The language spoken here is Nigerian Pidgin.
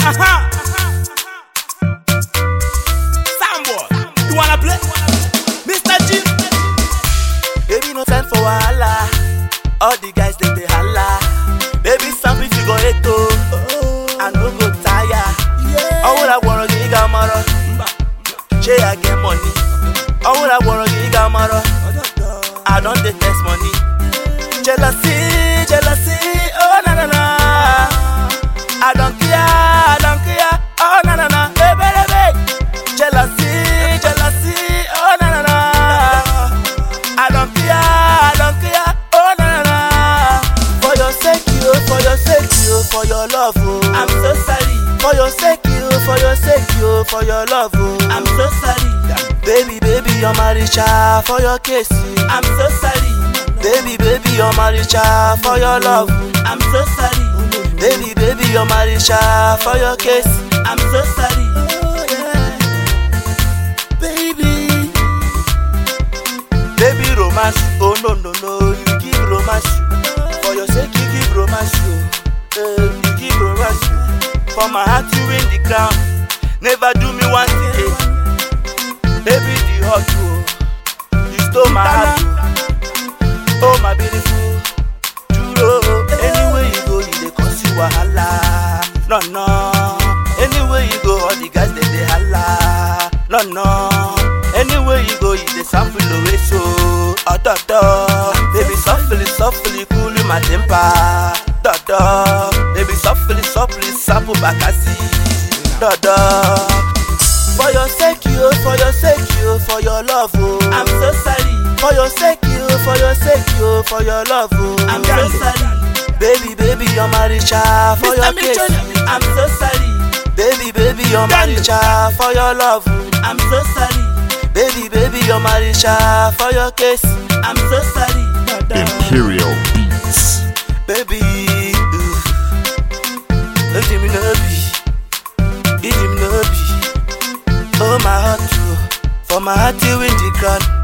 Uh-huh. Soundboy, you wanna play? Mr. G. Baby, no time for wahala. All the guys they dey holla. Baby, some if you go eto, I no go tire. All I wanna get got maro. Che I get money. All I wanna get got maro. I don't detest money. Jealousy, jealousy, oh na na na. I don't care, I don't care, oh na na na. Baby, baby. Jealousy, jealousy, oh na na na. I don't care, I don't care, oh na na na. For your sake, you, for your sake, you, for your love, oh. I'm so sorry. For your sake, you, for your sake, you, for your love, oh. I'm so sorry. Baby, baby, you're my richer for your case. you. I'm so sorry. Baby, baby, you're my richer for your love. I'm so sorry. Baby, baby, you're my richer for your case. I'm so sorry. Baby. Baby romance, oh no no no, you give romance. For your sake, you give romance, oh. Eh, you give romance. For my heart, you win the crown. Never do me one thing, eh. Baby, the hot, oh. You stole my heart, oh. Oh my beautiful, Juro. Anywhere you go, you dey cause you wahala. No no. Anywhere you go, all the guys they dey holla. No no. Anywhere you go, you dey sample away so. Ododo, baby softly, softly cool my temper. Dodo, baby softly, softly sample bakasi. Dodo. For your sake, you, for your sake, you, for your love, oh. I'm so sorry. For your sake, you, for your sake, you, for your love, oh. I'm so sorry. Baby, baby, you're my richer for Mr. your Mitchell. case. I'm so sorry. Baby, baby, you're my Done. richer for your love. I'm so sorry. Baby, baby, you're my richer for your case. I'm so sorry. Imperial Beats. Baby, ooh. Let me know be. Let me know be. Oh my heart, oh. for my heart you win the crown.